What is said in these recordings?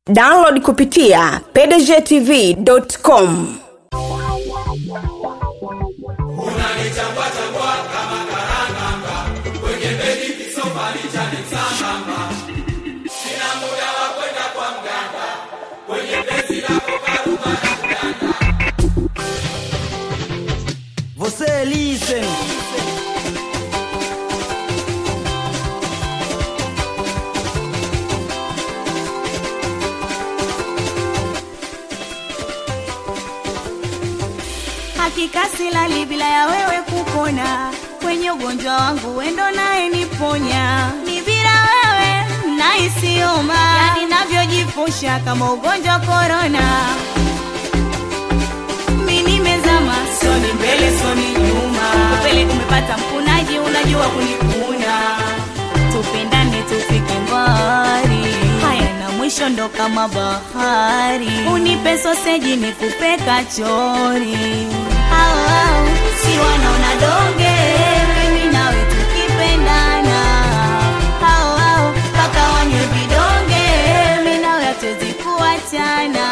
download kupitia pdgtv.com Você listen. Hakika silali bila ya wewe kupona, kwenye ugonjwa wangu wendo naye niponya. Ni bila wewe naisioma, yani navyojifusha kama ugonjwa korona. Mi nimezama, soni mbele soni nyuma, upele umepata mkunaji, unajua kunikuna. Tupendane tufike mbali, haya na mwisho ndo kama bahari. Unipe soseji nikupe kachori, au au si wanaona donge, mimi nawe tukipendana, au au mpaka wanywe vidonge, mimi nawe hatuwezi kuachana.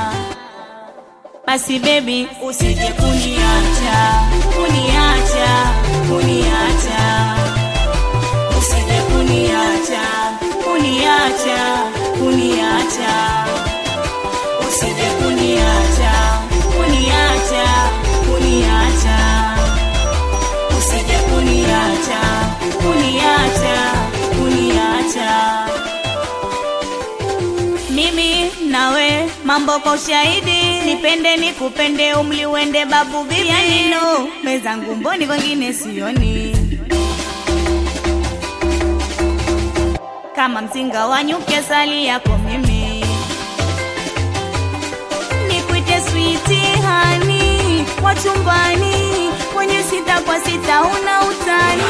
Basi baby usije kuniacha, kuniacha, kuniacha. Usije kuniacha, kuniacha, kuniacha. Usije kuniacha, kuniacha, kuniacha. Usije kuniacha, kuniacha, kuniacha. Mimi nawe mambo kwa ushahidi, nipende nikupende, umli uende babu bibi. Yani no mezangu mboni, wengine sioni. Kama mzinga wa nyuki, asali yako mimi. Nikuite switi hani wa chumbani, kwenye sita kwa sita una utani.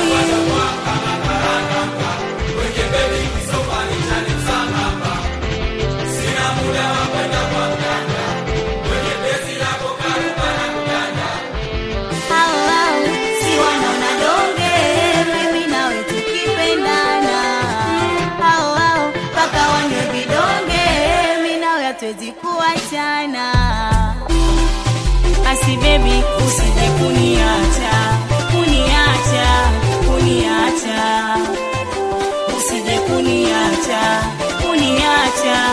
Au, au, si wanaona donge, mimi nawe tukipendana. Au, au, mpaka wanywe vidonge, mimi nawe hatuwezi kuachana. Basi baby, usije kuniacha, kuniacha, kuniacha. Usije kuniacha, kuniacha,